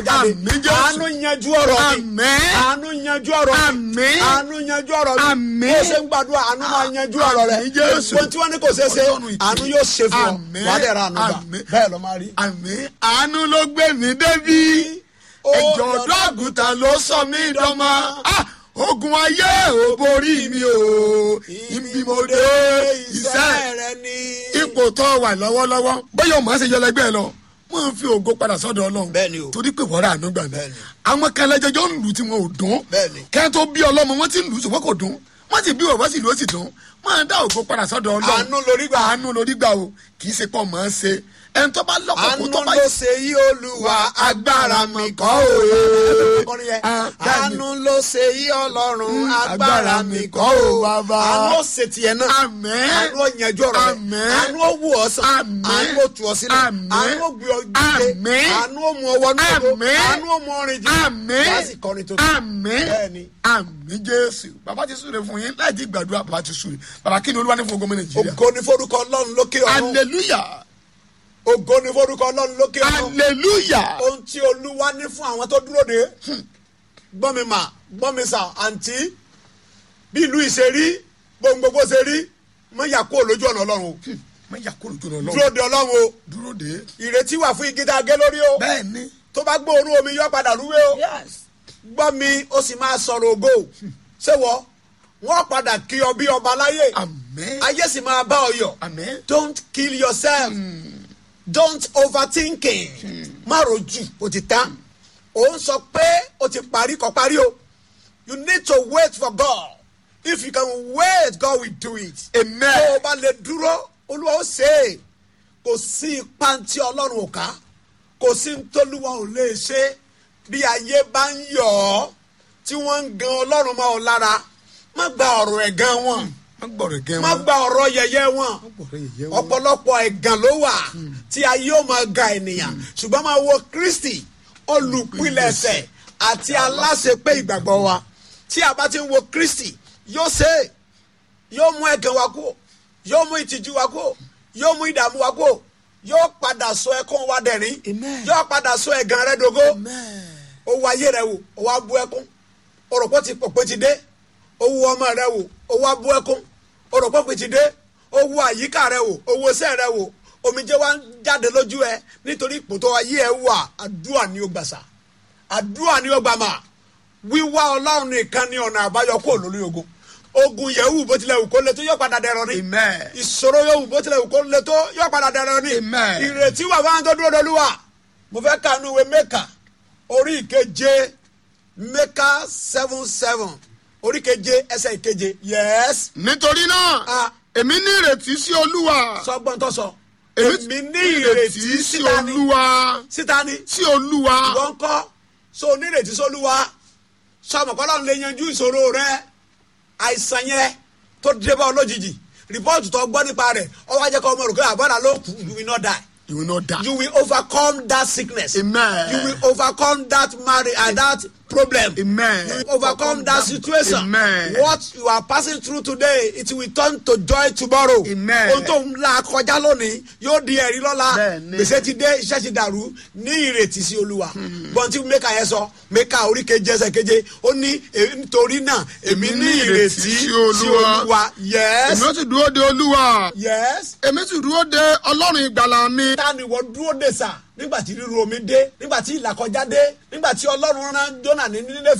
Àmín Jésù. àánú yanjú ọ̀rọ̀ mi Àmín. àánú yanjú ọ̀rọ̀ mi Àmín. àánú yanjú ọ̀rọ̀ mi Àmín. bó ṣe ń gbàdúrà àánú máa yanjú ọ̀rọ̀ rẹ Àmín Jésù. gbogbo tí wọ́n ní kò ṣeé ṣe Ọlọ́run ìpè. àánú yóò ṣe fún ọ Àmín. wàá dẹ̀ ra àánú gbà Àmín. bẹ́ẹ̀ ló máa rí. àmì àánú ló gbé mi débi ẹjọ ọdọ àgùntàn ló sọ mí dọmọ Ah, ogun ayé ò borí mi o ibi mo dé iṣẹ́ rẹ ní. ipò tó wà lọ́wọ́lọ́wọ́ bóyá o máa ṣe yọlẹgbẹ́ lọ wọ́n fi ògo padà sọ́dọ̀ ọlọ́run Bẹ́ẹ̀ni o. torí pé wọ́n rà àánú gbà mí Bẹ́ẹ̀ni. àwọn kan lẹ́jọ́jọ́ ń lù tí wọn ò dùn Bẹ́ẹ̀ni. kẹ́ tó bí ọlọ́mọ wọn ti ń lù ṣùgbọ́n kò dùn wọ́n ti bí wọ́n sì lù ó sì dùn máa dá ògo padà sọ́dọ̀ ọlọ́run Àánú lórí gbà. àánú lórí gbà o kì í ṣe pọ̀ máa ń ṣe ẹni tó bá lọ́kọ̀ àánú kó tó bá ló ṣe yí olúwa agbára mi kọ́ òye. Kọrin yẹn. Ah, bẹ́ẹ̀ni. àánú ló ṣe yí ọlọ́run Mm, agbára mi kọ́ o, o. bàbá. àánú ó ṣe tiẹ̀ náà. Àmín. àánú ó yanjú ọ̀rọ̀ rẹ̀. Àmín. àánú ó wù ọ́ sàn. Àmín. àánú ó tu ọ sílẹ̀. Àmín. àánú ó gbé ọ dìde. Àmín. àánú ó mú ọwọ́ náà lọ. Àmín. àánú ó mú ọrìn jù. àmín wá sí kọrin tó àmín Bẹ́ẹ̀ni. àmín jésù bàbá ti súre fún yín láì tí gbàdúrà bàbá ti súre bàbá kí ni olúwa ní fún ogun nàìjíríà ògo ni forúkọ ọlọ́run lókè ọ̀run. hallelujah ògo ni forúkọ ọlọ́run lókè ọ̀run. hallelujah ohun tí olúwa ní fún àwọn tó dúró de gbọ́n mi mà gbọ́n mi sà àǹtí bí ìlú ìṣe rí gbogbogbò ṣe rí mọ ìyà kó lójú ọ̀nà ọlọ́run o má yà kó lójú dúró ọlọ́run de ọlọ́run o dúró dé ìrètí wà fún igi tá a gé lórí o bẹ́ẹ̀ ni tó bá gbóòórùn omi yọ padà rúwé o gbọ́ mi ó sì máa sọ̀rọ̀ ògo ṣé wọ́ wọ́n padà kí ọ bí ọba láyé àmín ayé sì máa bá ọ yọ̀ àmín don't kill yourself don't overthink it má rojú o ti tán o ń sọ pé o ti parí kọ parí o you need to wait for God if you can wait God will do it tó o amen bá lè dúró olúwa ó ṣe é kò sí ipá tí ọlọ́run ò ká kò sí ntọ́lúwa ò lè ṣe bí ayé bá ń yọ̀ ọ́ tí wọ́n ń gan ọlọ́run mọ́ ọ lára má gba ọ̀rọ̀ ẹ̀gàn wọn má gbọ́dọ̀ gẹ́ má wọn gba ọ̀rọ̀ yẹ̀yẹ́ wọn má gbọ́dọ̀ yẹ̀yẹ́ wọn ọ̀pọ̀lọpọ̀ ẹ̀gàn ló wà tí ayé ó máa ga ènìyàn ṣùgbọ́n máa wo kristi olùpilẹ̀ṣẹ̀ àti aláṣepé ìgbàgbọ́ wa tí a bá ti ń wo kristi yóò ṣe é yóò mú ẹ̀gàn wa kú yóò mú ìtìjú wa kú yóò mú ìdààmú wa kú yóò padà sọ ẹkún wa dẹ̀rín Amen. yóò padà sọ ẹ̀gàn rẹ dogo amen ó wo ayé rẹ wò ó wá bú ẹkún òròpó ti pòpé ti dé ó wo ọmọ rẹ wò ó wá bú ẹkún òròpó pè ti dé ó wo àyíká rẹ wò ó wo iṣẹ́ rẹ wò omijé wa ń jáde lójú ẹ nítorí ipò tó ayé ẹ wà àdúrà ni ó gbàsà àdúrà ni ó gbàmà wíwá ọlọ́run nìkan ni ọ̀nà àbáyọ kó lórí ogun ogun yẹ̀wù bó tilẹ̀ wù kó le tó yọ padà dẹ̀rọ ni amen ìṣòro yòówù bó tilẹ̀ wù kó le tó yọ padà dẹ̀rọ ni Amen. ìrètí wà fáwọn tó dúró dolúwa mo fẹ́ kànú ìwé mẹ́kà orí ìkeje mẹ́kà seven seven orí keje ẹsẹ̀ ìkeje yes nítorí náà Ah. èmi ní ìrètí sí olúwa sọgbọ́n tó sọ èmi èmi ní ìrètí sí síta ni olúwa síta ni sí olúwa ìwọ ń kọ́ so onírètí sólúwa sọmọkọ́lọ́ lè yanjú ìṣòro rẹ àìsàn yẹn tó dé bá ọ lójijì rìpọ́ọ̀tù tó gbọ́ nípa rẹ̀ ọwọ́ ajẹ́kọ̀ ọmọ rẹ̀ kí àbọ̀dà ló kù you will not die you will not die you will overcome that sickness amen you will overcome that marriage and that problem amen you will overcome that situation amen what you are passing through today it will turn to joy tomorrow Amen. ohun tó ń la kọjá lónìí yóò di ẹ̀rí lọ́la Bẹ́ẹ̀ni. gbèsè ti dé iṣẹ́ ti dàrú ní ìrètí sí olúwa bọ́n tí mẹ́ka yẹn sọ mẹ́ka orí keje ẹsẹ̀ keje ó ní "Èmi- nítorí náà èmi ní ìrètí sí olúwa yes èmi ó sì dúró de olúwa yes èmi sì dúró de ọlọ́run ìgbàlà mi ta ni wọ́n dúró dè sà nígbà tí ríru omi dé nígbà tí ìlàkọjá dé nígbà tí ọlọ́run rán jọ́nà ní nílé